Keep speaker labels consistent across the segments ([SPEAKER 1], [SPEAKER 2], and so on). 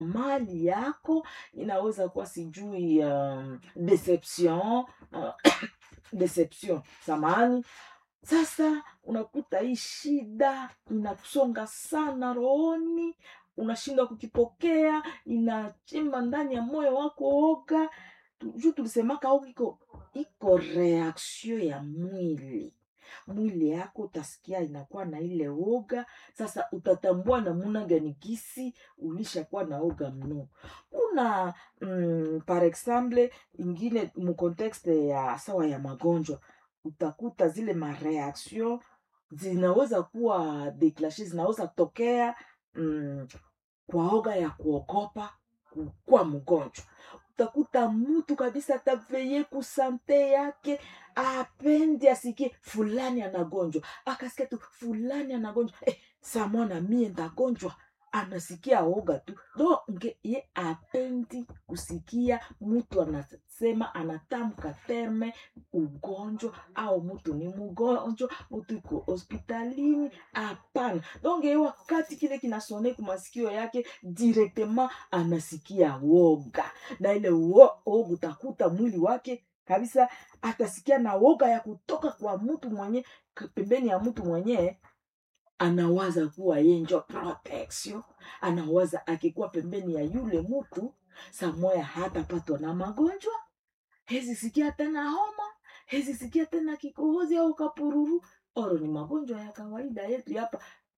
[SPEAKER 1] mali yako inaweza kuwa sijui um, deception uh, deception samani sasa unakuta hii shida inakusonga sana rohoni unashindwa kukipokea inachimba ndani ya moyo wako oga Tu- juu tulisemaka oga iko iko reaction ya mwili mwili yako utasikia inakuwa na ile oga sasa utatambua namuna gani gisi ulishakuwa na oga mno kuna mm, par exemple ingine mukontekste ya sawa ya magonjwa utakuta zile mareaction zinaweza kuwa deklashe zinaweza tokea mm, kwa oga ya kuogopa kuwa mgonjwa utakuta mtu kabisa ataveye kusante yake apendi asikie fulani anagonjwa akasikia tu fulani anagonjwa eh, samona mie ndagonjwa anasikia oga tu donge ye apendi kusikia mtu anasema anatamka terme ugonjwa au mtu ni mgonjwa mtu iko hospitalini hapana donge ye wakati kile kinasone kumasikio yake directement anasikia woga na ile wo- woga utakuta mwili wake kabisa atasikia na woga ya kutoka kwa mtu mwenye pembeni ya mtu mwenyewe anawaza kuwa ye njo protection anawaza akikuwa pembeni ya yule mtu samoya hatapatwa na magonjwa hezi sikia tena homa hezi sikia tena kikohozi au kapururu oro ni magonjwa ya kawaida yetu hapa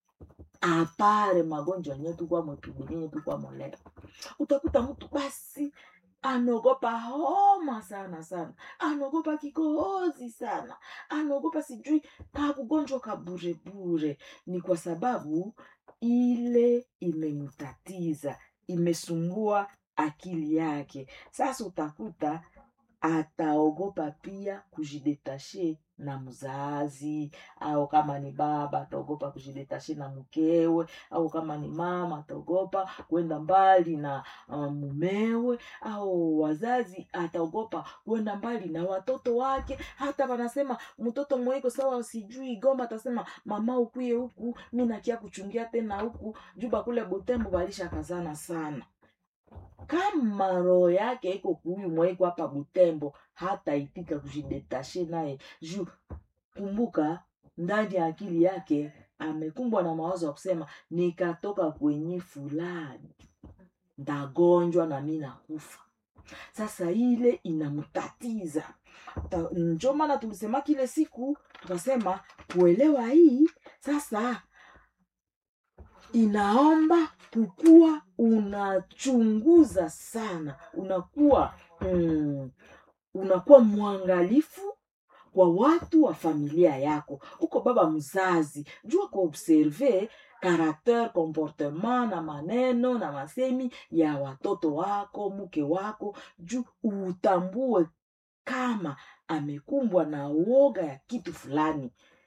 [SPEAKER 1] apare magonjwa yenye tukwa mwetubilinye tukwa moleo utakuta mtu basi anaogopa homa sana sana anaogopa kikohozi sana anaogopa sijui kakugonjwa kaburebure ni kwa sababu ile imemtatiza imesumbua akili yake sasa utakuta ataogopa pia kujidetashe na mzazi au kama ni baba ataogopa kujidetashe na mkewe au kama ni mama ataogopa kwenda mbali na uh, mumewe au wazazi ataogopa kwenda mbali na watoto wake hata wanasema mtoto mweko sawa sijui goma atasema mama ukuye huku mi nakia kuchungia tena huku juba kule botembo balisha kazana sana kama roho yake iko kuhuyu mwaiko hapa butembo hata itika kujidetashe naye juu kumbuka ndani ya akili yake amekumbwa na mawazo ya kusema nikatoka kwenye fulani ndagonjwa na mi nakufa sasa ile inamtatiza Ta- njo maana tulisema kile siku tukasema kuelewa hii sasa inaomba kukuwa unachunguza sana unakuwa mm, unakuwa mwangalifu kwa watu wa familia yako uko baba mzazi jua kuobserve karakter comportement na maneno na masemi ya watoto wako mke wako juu utambue kama amekumbwa na uoga ya kitu fulani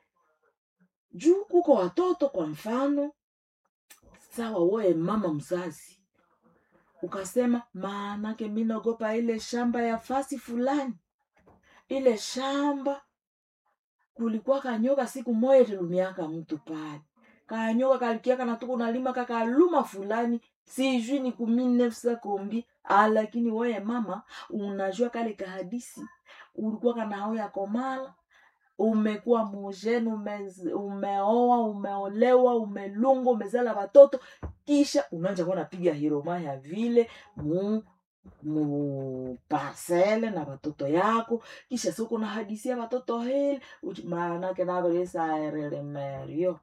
[SPEAKER 1] juu kuko watoto kwa mfano sawa woye mama mzazi ukasema maanake mi naogopa ile shamba ya fasi fulani ile shamba kulikuwa kanyoka siku moya ililumiaka mtu pale kanyoka kalikiaka natuku nalima kakaluma fulani sijui ni kuminefsa kombi ah, lakini weye mama unajua kale kahadisi ulikuwa kanaoya komala umekuwa mujeni ume, umeoa umeolewa umelunga umezala watoto kisha unaanja kuwa napiga hiroma ya vile mu mu parcele na watoto yako kisha siku na hadisia watoto hili uchi- maanake naveresaerelemerio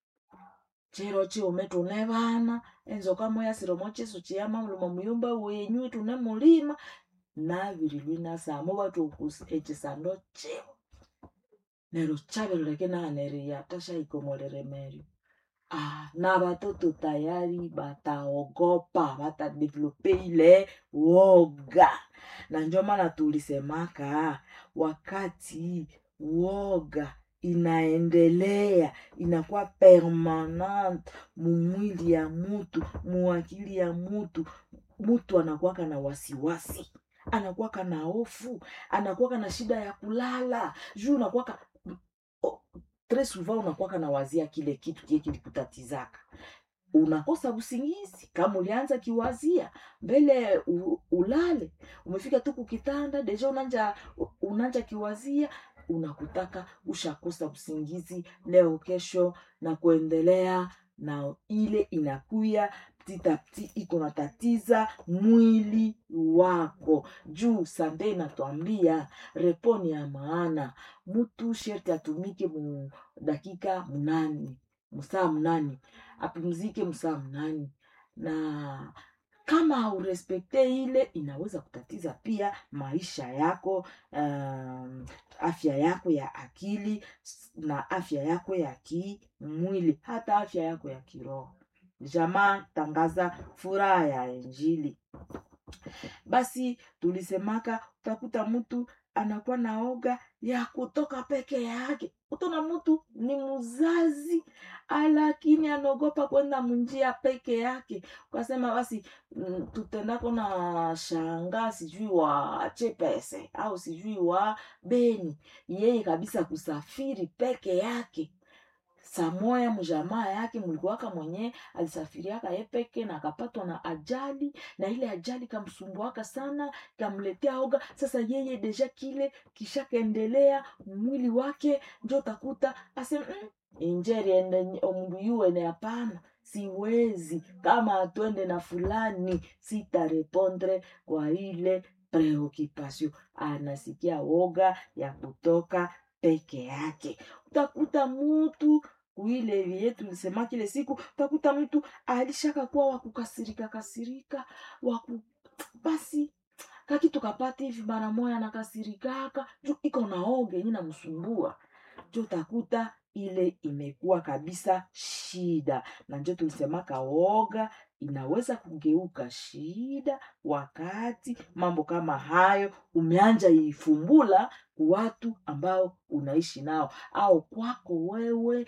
[SPEAKER 1] chiro chiume tune vana enzoka moya siromo chisu chiyama muluma muyumba wenyu tune mulima navirilwi nasamo vatukusi echisando chivo nero chaveloleke naneria tashaikomolerere merio ah, na watoto tayari bataogopa batadevelope ile woga na njo maana tulisemaka wakati woga inaendelea inakuwa permanent mumwili ya mutu muakili ya mutu mutu anakuwaka na wasiwasi anakuwaka na hofu anakuwaka na shida ya kulala juu unakuwaka o- tres souvent unakuwaka na wazia kile kitu kie kilikutatizaka unakosa usingizi kama ulianza kiwazia mbele u, ulale umefika tu kukitanda deja unanja unanja kiwazia unakutaka ushakosa usingizi leo kesho na kuendelea na ile inakuya titapti iko natatiza mwili wako juu sande inatwambia reponi ya maana mtu sherti atumike mu dakika mnani msaa mnani apumzike msaa mnani na kama haurespekte ile inaweza kutatiza pia maisha yako um, afya yako ya akili na afya yako ya kimwili hata afya yako ya kiroho jamaa tangaza furaha ya injili basi tulisemaka utakuta mtu anakuwa na oga ya kutoka peke yake utaona mtu ni mzazi lakini anaogopa kwenda munjia peke yake ukasema basi mm, tutendako na shanga sijui wa chepese au sijui wa beni yeye kabisa kusafiri peke yake samoya mjamaa yake mlikuwaka mwenyewe alisafiriaka ye peke na akapatwa na ajali na ile ajali kamsumbuaka sana kamletea oga sasa yeye deja kile kishakaendelea mwili wake njo utakuta asema mm, injeri ende omundu yuwene hapana siwezi kama atwende na fulani sitarepondre kwa ile preoccupation anasikia woga ya kutoka peke yake utakuta mutu kuile vie tulisema kile siku utakuta mtu alishaka kuwa wakukasirika kasirika waku basi kakitu kapata hivi mara moya nakasirikaka juu iko na oge yenye namsumbua jo utakuta ile imekuwa kabisa shida na njo tulisemaka woga inaweza kugeuka shida wakati mambo kama hayo umeanja ifumbula watu ambao unaishi nao au kwako wewe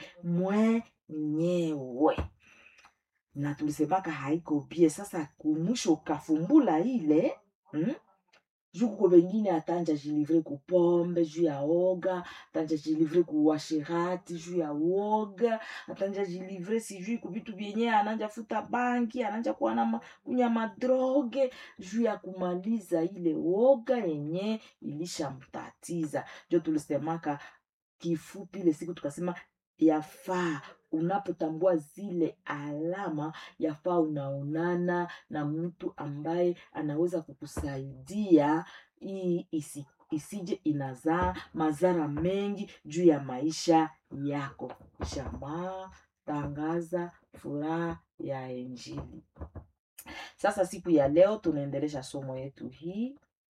[SPEAKER 1] mwenyewe na tulisemaka haiko bie sasa kumwisho ukafumbula ile hmm? juu kuko wengine atanja jilivre kupombe juu ya oga atanja jilivre kuwashirati juu ya woga atanja jilivre sijui kuvitu vyenye ananja futa banki ananja kuwa na ma, kunya madroge juu ya kumaliza ile woga yenye ilishamtatiza njo tulisemaka kifupi ile siku tukasema yafaa unapotambua zile alama yafaa unaonana na mtu ambaye anaweza kukusaidia hii isi, isije inazaa madhara mengi juu ya maisha yako jamaa tangaza furaha ya injili sasa siku ya leo tunaendelesha somo yetu hii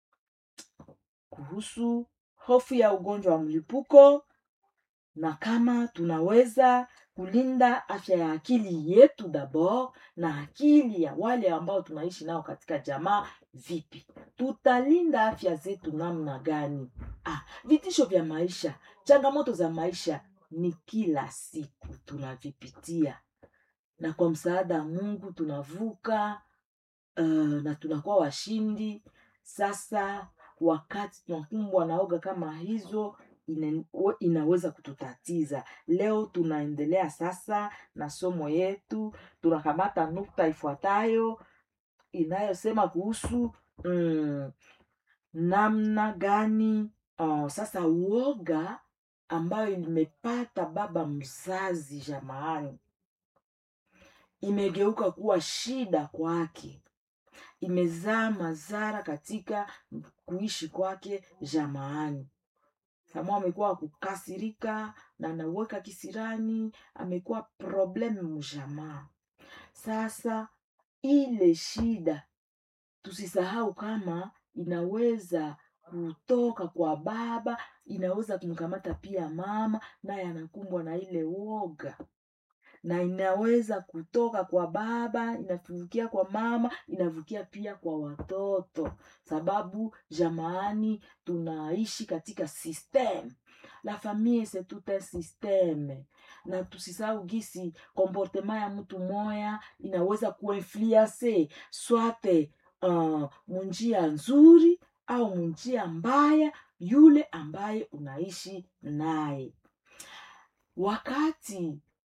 [SPEAKER 1] kuhusu hofu ya ugonjwa wa mlipuko na kama tunaweza kulinda afya ya akili yetu dabord na akili ya wale ambao tunaishi nao katika jamaa vipi tutalinda afya zetu namna gani ah, vitisho vya maisha changamoto za maisha ni kila siku tunavipitia na kwa msaada wa mungu tunavuka uh, na tunakuwa washindi sasa wakati tunakumbwa na oga kama hizo ina, inaweza kututatiza leo tunaendelea sasa na somo yetu tunakamata nukta ifuatayo inayosema kuhusu mm, namna gani uh, sasa uoga ambayo imepata baba mzazi jamaani imegeuka kuwa shida kwake imezaa madhara katika kuishi kwake jamaani Samuel amekuwa kukasirika na anaweka kisirani, amekuwa problemu mjamaa. Sasa ile shida tusisahau kama inaweza kutoka kwa baba, inaweza kumkamata pia mama, naye anakumbwa na ile woga na inaweza kutoka kwa baba inavukia kwa mama inavukia pia kwa watoto sababu jamaani tunaishi katika system la famille c'est tout un systeme na tusisahau gisi komportema ya mtu moya inaweza kuinfluence swate uh, munjia nzuri au munjia mbaya yule ambaye unaishi naye wakati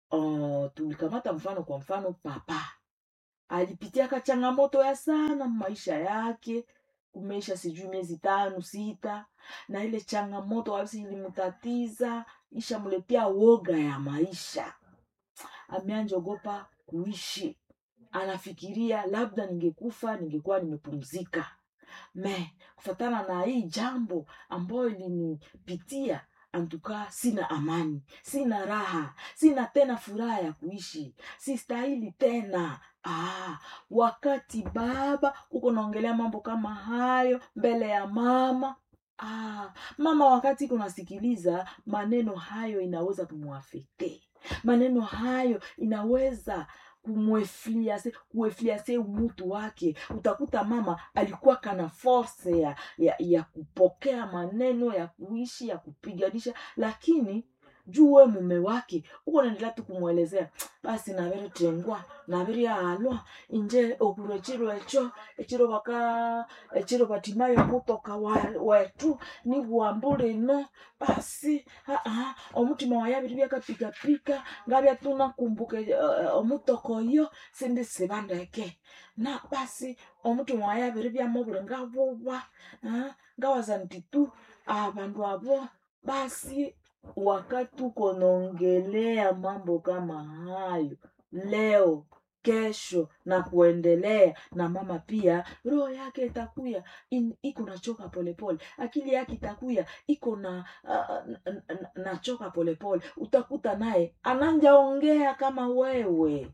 [SPEAKER 1] uh, tulikamata mfano kwa mfano papa alipitiaka changamoto ya sana maisha yake kumeisha sijui miezi tano sita na ile changamoto kabisa ilimtatiza ishamletea woga ya maisha ameanjogopa kuishi anafikiria labda ningekufa ningekuwa nimepumzika me kufatana na hii jambo ambayo ilinipitia antukaa sina amani sina raha sina tena furaha ya kuishi sistahili tena ah, wakati baba uko naongelea mambo kama hayo mbele ya mama ah, mama wakati kunasikiliza maneno hayo inaweza kumwafete maneno hayo inaweza kumwefliase kuefliase umutu wake utakuta mama alikuwa kana force ya, ya, ya kupokea maneno ya kuishi ya kupiganisha lakini juu we mume wake uko naendelea tu kumwelezea basi naviri tengwa naviri alwa inje okuru echiro echo echiro baka echiro batimayo mutoka wa- wetu ni bwambulino basi aa omutima wayabiri byakapikapika ngabya tunakumbuka uh, omutoko oyo sindi sibandeke na basi omutima wayabiri byamubuli ngabuba ah, ngawaza nti tu abandu abo basi wakati uko naongelea mambo kama hayo leo kesho na kuendelea na mama pia roho yake itakuya in- iko nachoka polepole akili yake itakuya iko na uh, n- n- nachoka polepole utakuta naye ananjaongea kama wewe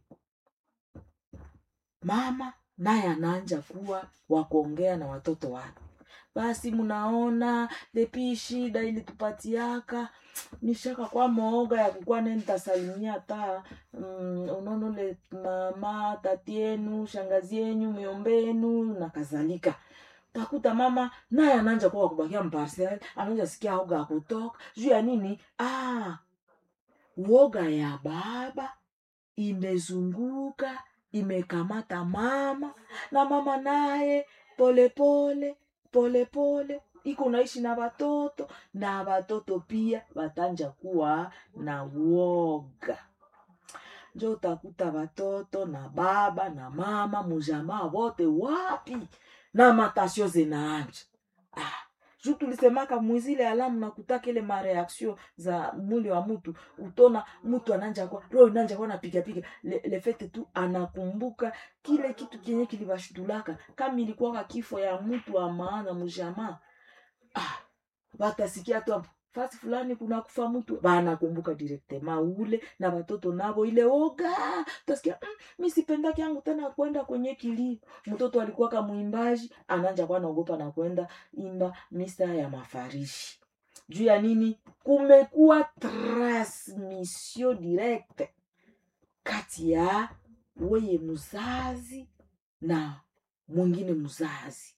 [SPEAKER 1] mama naye anaanja kuwa wakuongea na watoto wake basi mnaona depi shida ilitupatiaka nishaka kwa mooga ya kukuwa ne nitasalimia hata mm, unonole mama tati yenu shangazi yenyu miombenu na kadhalika takuta mama naye ananja kuwa kubakia mparcel ananja sikia oga ya kutoka juu ya nini ah, woga ya baba imezunguka imekamata mama na mama naye polepole polepole iko naishi na watoto na watoto pia watanja kuwa na woga njo utakuta watoto na baba na mama mujamaa wote wapi na matasio zinaanja ah, juu tulisemaka mwizile alamu nakutaka ile mareaktio za mwili wa mtu utona mtu ananja kwa roho inanja kwa napigapiga le, le fete tu anakumbuka kile kitu kenye kilibashutulaka kama ilikuwaka kifo ya mtu wa maana mjamaa ah, watasikia tu hapo fasi fulani kuna kufa mtu banakumbuka direktema ule na watoto navo ile oga utasikia mm, mi sipendaki yangu tena kwenda kwenye kilio mtoto alikuwa kamwimbaji ananja kwa naogopa na kwenda imba misa ya mafarishi juu ya nini kumekuwa transmission direct kati ya weye mzazi na mwingine mzazi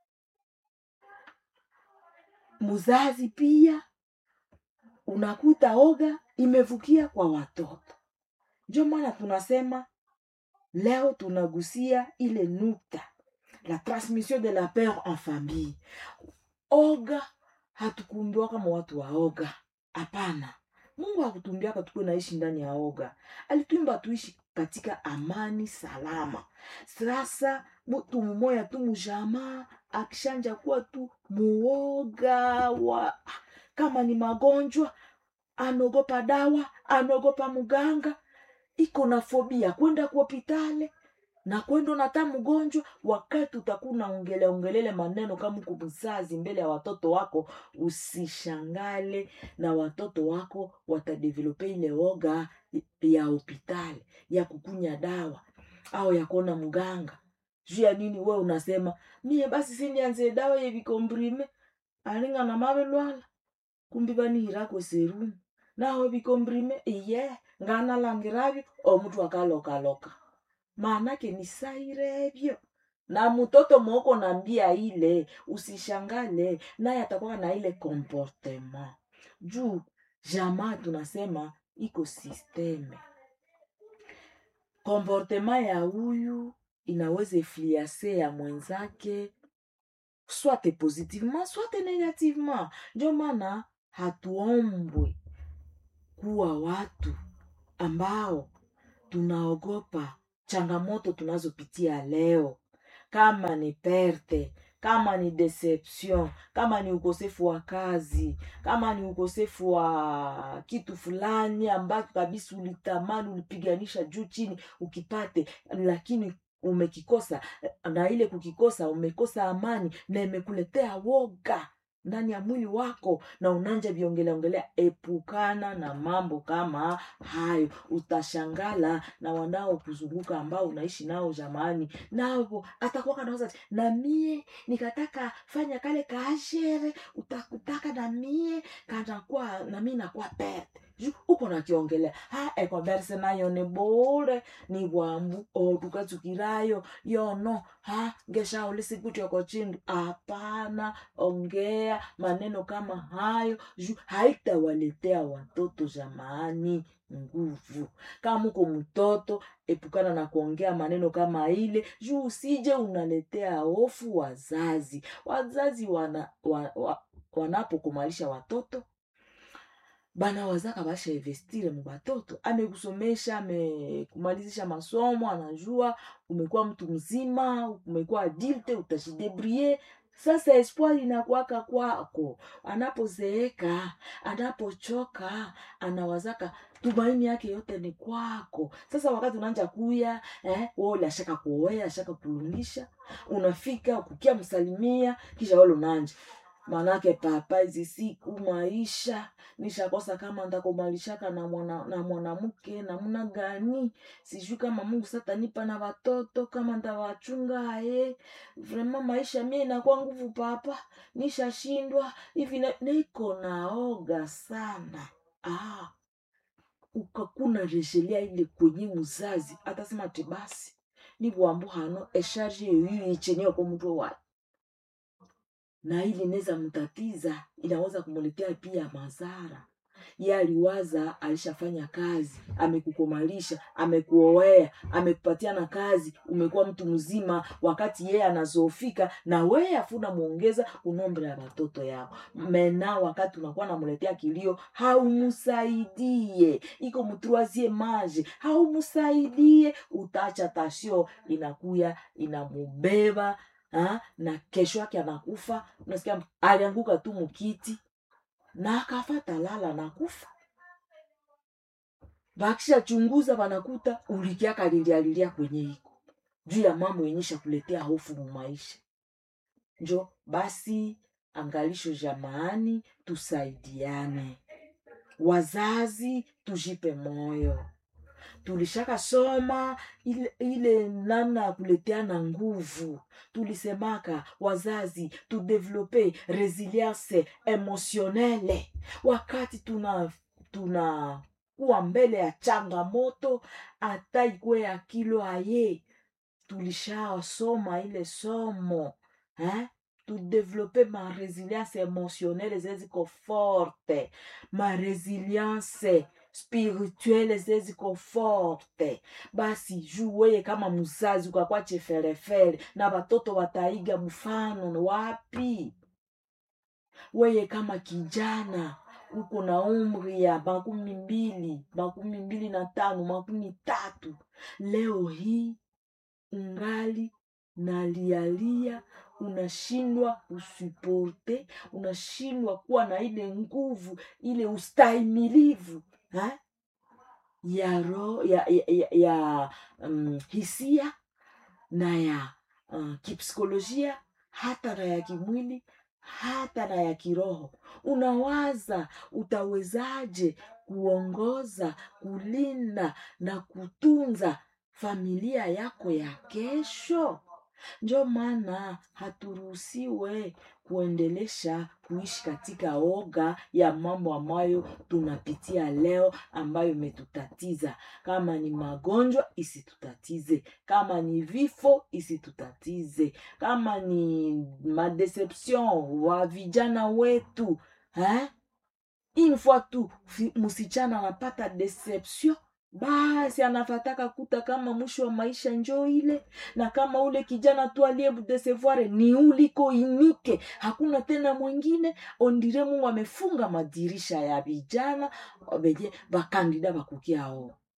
[SPEAKER 1] mzazi pia unakuta oga imevukia kwa watoto ndio maana tunasema leo tunagusia ile nukta la transmission de la peur en famille oga hatukumbiwa kama watu wa oga hapana mungu hakutumbiaka tukuwe naishi ndani ya oga alitumba tuishi katika amani salama sasa mtu mmoya tu mujamaa akishanja kuwa tu muoga wa kama ni magonjwa anaogopa dawa anaogopa mganga iko na fobia kwenda kuhopitale na kwenda nata mgonjwa wakati utakuwa unaongele ongelele maneno kama uko mzazi mbele ya watoto wako usishangale na watoto wako watadevelope ile oga ya hopitali ya kukunya dawa au ya kuona mganga juu ya nini we unasema mie basi sindianzie dawa yevikombrime alinga na mavelwala kumbi banihirako serumu nawe vikombrime iye nganalangiravyo omutu akalokaloka maanake ni sairevyo na mtoto moko na mbia ile usishangale naye atakuwa na ile comportement juu jamaa tunasema iko sisteme comportement ya huyu inaweza influence ya mwenzake swate positivement swate negativement ndio maana hatuombwe kuwa watu ambao tunaogopa changamoto tunazopitia leo kama ni perte kama ni deception kama ni ukosefu wa kazi kama ni ukosefu wa kitu fulani ambacho kabisa ulitamani ulipiganisha juu chini ukipate lakini umekikosa na ile kukikosa umekosa amani na imekuletea woga ndani ya mwili wako na unanja viongelea ongelea epukana na mambo kama hayo utashangala na wanao kuzunguka ambao unaishi nao jamani navo atakuwa kanawaza na mie nikataka fanya kale kaashere utakutaka na mie kanakuwa na mie nakuwa pete Ju- uko nakiongelea ha ekonverse nayo ni bure ni bwambu otukatsukirayo yono ha ngeshauli sikutyoko chindu hapana ongea maneno kama hayo juu haitawaletea watoto jamani nguvu kama uko mtoto epukana na kuongea maneno kama ile juu usije unaletea hofu wazazi wazazi wana, wa, wa, wanapokumalisha watoto bana wazaka basha investire mu batoto amekusomesha amekumalizisha masomo anajua umekuwa mtu mzima umekuwa adulte utajidebrie sasa espoir inakuwaka kwako anapozeeka anapochoka anawazaka tumaini yake yote ni kwako sasa wakati unaanja kuya eh, wole ashaka kuoea ashaka kulungisha unafika kukia msalimia kisha wale unanja manake papa hizi siku maisha nishakosa kama ndakumalishaka na mwana na mwanamke namna gani sijui kama mungu satanipa na watoto kama ndawachunga aye vrema maisha mie inakuwa nguvu papa nishashindwa hivi na- niko naoga sana ah, ukakuna reshelea ile kwenye mzazi atasema ati basi nibwambu hano esharge yoyiyo ichenyewe kwa mtu wayo na ili inaweza mtatiza inaweza kumletea pia madhara ye aliwaza alishafanya kazi amekukomalisha amekuoea amekupatia na kazi umekuwa mtu mzima wakati yeye anazoofika na weye afuna mwongeza unombre ya watoto yao mena wakati unakuwa namletea kilio haumsaidie iko mtruazie maje haumsaidie utacha tasio inakuya inamubeba ha? na kesho yake anakufa unasikia mtu alianguka tu mkiti na akafata lala na kufa bakisha chunguza wanakuta ulikiaka lilialilia kwenye iko juu ya mambo yenyesha kuletea hofu mu maisha njo basi angalisho jamaani tusaidiane wazazi tujipe moyo tulishaka soma ile, ile namna ya kuleteana nguvu tulisemaka wazazi tudevelope resilience emotionele wakati tuna tuna kuwa mbele ya changamoto hata ikuwe ya kilo aye tulishasoma ile somo eh? tudevelope ma resilience emotionnelle zeziko forte ma resilience spirituele zeziko forte basi juu weye kama mzazi ukakwa cheferefere na watoto wataiga mfano wapi weye kama kijana uko na umri ya makumi mbili makumi mbili na tano makumi tatu leo hii ungali nalialia unashindwa usuporte unashindwa kuwa na ile nguvu ile ustahimilivu ha? ya ro ya, ya, ya, ya um, hisia na ya uh, kipsikolojia hata na ya kimwili hata na ya kiroho unawaza utawezaje kuongoza kulinda na kutunza familia yako ya kesho njo maana haturuhusiwe kuendelesha kuishi katika oga ya mambo ambayo tunapitia leo ambayo imetutatiza kama ni magonjwa isitutatize kama ni vifo isitutatize kama ni madeception wa vijana wetu eh? une fois tu fi- msichana anapata deception basi anafataka kuta kama mwisho wa maisha njo ile na kama ule kijana tu aliyemdesevoire ni uliko inike hakuna tena mwingine ondire mungu amefunga madirisha ya vijana venye vakandida vakukiao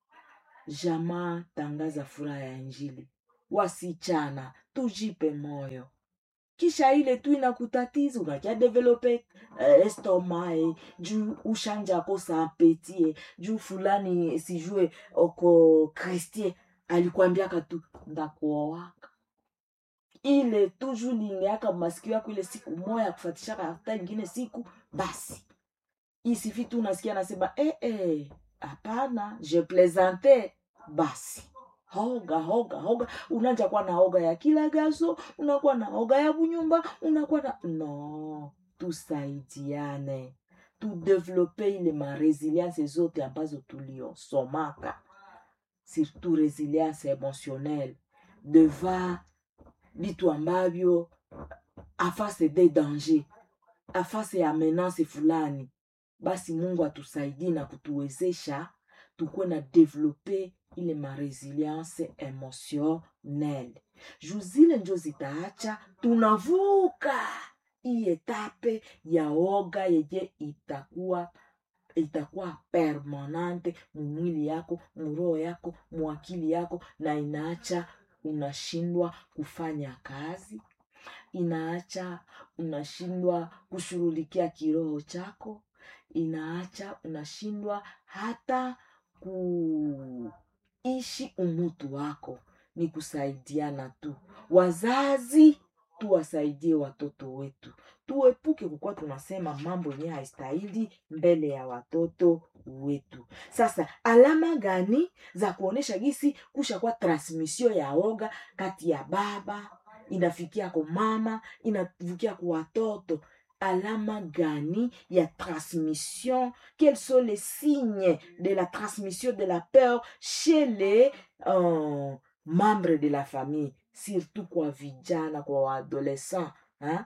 [SPEAKER 1] jamaa tangaza furaha ya injili wasichana tujipe moyo kisha ile tu inakutatiza unakia develope uh, estoma eh, juu ushanja kosa apeti eh, juu fulani sijue oko kristie alikwambiaka tu ndakuowaka ile tu juu lineaka masikio yako ile siku moya kufatishaka hata ingine siku basi isifi tu unasikia nasema eh, eh, hapana je plaisante basi hoga hoga hoga unaja kuwa na hoga ya kila gaso unakuwa na hoga ya bunyumba unakuwa na no tusaidiane tudevelope ile maresilience zote ambazo tuliosomaka surtout resilience emotionnelle deva vitu ambavyo afase de danger afase ya menance fulani basi mungu atusaidie na kutuwezesha tukuwe na develope ile maresilience emotionnelle juu zile njo zitaacha tunavuka hii etape ya oga yenye itakuwa itakuwa permanente mumwili yako muroho yako muakili yako na inaacha unashindwa kufanya kazi inaacha unashindwa kushughulikia kiroho chako inaacha unashindwa hata kuishi umutu wako ni kusaidiana tu wazazi tuwasaidie watoto wetu tuepuke kukuwa tunasema mambo yenyewe haistahili mbele ya watoto wetu sasa alama gani za kuonyesha gisi kusha kwa transmission ya oga kati ya baba inafikia kwa mama inavukia kwa watoto alama gani ya transmission quels sont les signes de la transmission de la peur chez les euh, membres de la famille surtout kwa vijana kwa waadolescent hein?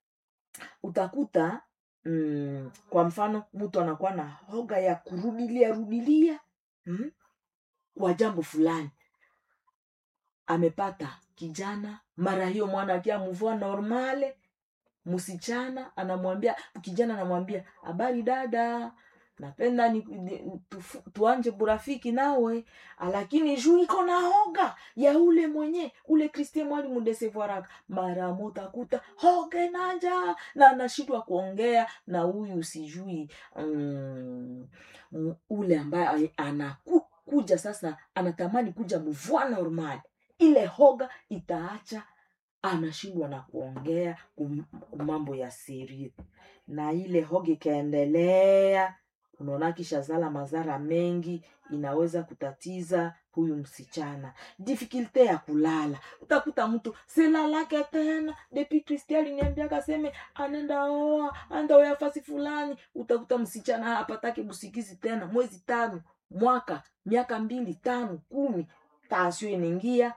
[SPEAKER 1] utakuta mm, kwa mfano mtu anakuwa na hoga ya kurudilia rudilia mm? kwa jambo fulani amepata kijana mara hiyo mwana akia mvua normale msichana anamwambia kijana anamwambia habari dada napenda ni, ni, tufu, tuanje burafiki nawe lakini juu iko na hoga ya ule mwenye ule kristie mwali mudesevoaraka mara motakuta hoga naja na anashindwa kuongea na huyu sijui mm, ule ambaye anakuja sasa anatamani kuja mvua normal ile hoga itaacha anashindwa na kuongea mambo ya siri na ile hoga ikaendelea unaona kisha zala madhara mengi inaweza kutatiza huyu msichana difikulte ya kulala utakuta mtu silalake tena depi kristi aliniambiaka seme anenda oa anda oya fasi fulani utakuta msichana apatake busikizi tena mwezi tano mwaka miaka mbili tano kumi tasio inaingia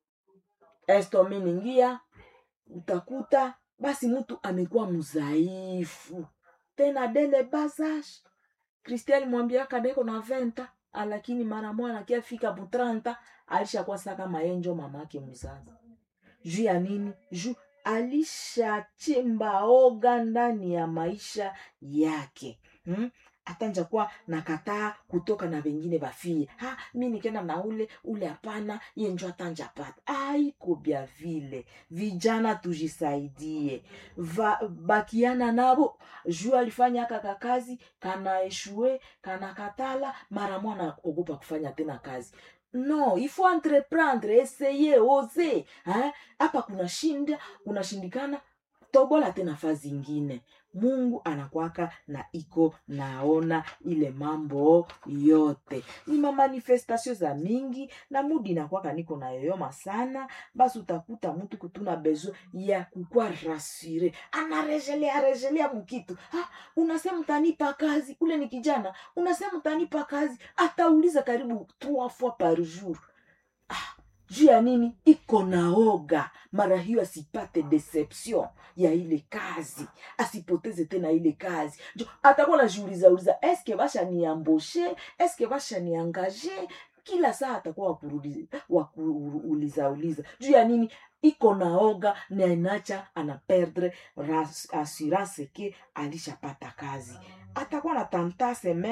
[SPEAKER 1] estome inaingia utakuta basi mtu amekuwa mzaifu tena dele bazash kristian mwambiaka deko na venta lakini mara mwana akiafika butranta alishakuwa saka mayenjo mamake mzazi juu ya nini juu alishachimba oga ndani ya maisha yake hmm? atanja kuwa nakataa kutoka na wengine bafie ha mi nikenda na ule ule hapana ye njo atanja pata aiko bya vile vijana tujisaidie Va, bakiana nabo juu alifanya kaka kazi kana eshue kana katala mara mwana ogopa kufanya tena kazi no ifo entreprendre eseye oze hapa kuna shinda kunashindikana tobola tena fazi ingine mungu anakwaka na iko naona ile mambo yote ni mamanifestasio za mingi na mudi inakwaka niko na yoyoma sana basi utakuta mtu kutuna bezo ya kukwa rasire anarejelea rejelea mukitu ha, unasema utanipa kazi ule ni kijana unasema utanipa kazi atauliza karibu trois fois par jour ah, juu ya nini iko naoga mara hiyo asipate deception ya ile kazi asipoteze tena ile kazi jo atakuwa najiuliza uliza eske basha niamboshe eske basha niangaje kila saa atakuwa wakuuliza uliza juu ya nini iko naoga na inacha ana perdre assurance ke alishapata kazi atakuwa na tantase meme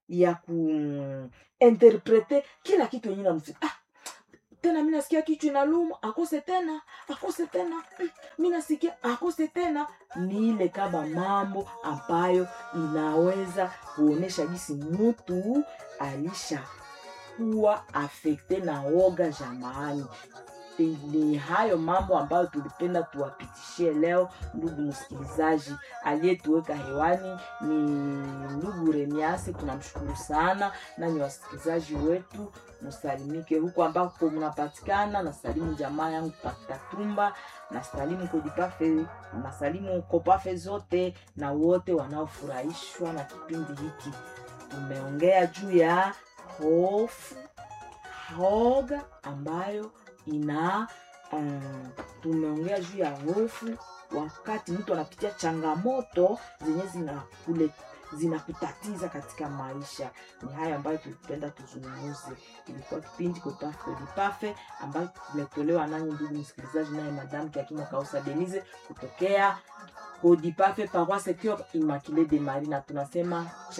[SPEAKER 1] ya kuinterprete kila kitu yenye namfika ah, tena mi nasikia kichwa inaluma akose tena akose tena mm, mi nasikia akose tena ni ile kama mambo ambayo inaweza kuonyesha jinsi mtu alisha kuwa afekte na woga jamaani ni hayo mambo ambayo tulipenda tuwapitishie leo ndugu msikilizaji aliyetuweka hewani ni ndugu remiasi tunamshukuru sana nanyi wasikilizaji wetu msalimike huko ambako mnapatikana nasalimu jamaa yangu pakitatumba nasalimu kodipafe nasalimu kopafe zote na wote wanaofurahishwa na kipindi hiki tumeongea juu ya hofu hoga ambayo ina um, tumeongea juu ya hofu wakati mtu anapitia changamoto zenye zinakule zinakutatiza katika maisha ni haya ambayo tulipenda tuzungumuze ilikuwa kipindi kopafe ambayo tumetolewa nanyi ndugu msikilizaji naye madamu kiakima kausa denize kutokea kodipafe paroisse cure immaculée de marie na tunasema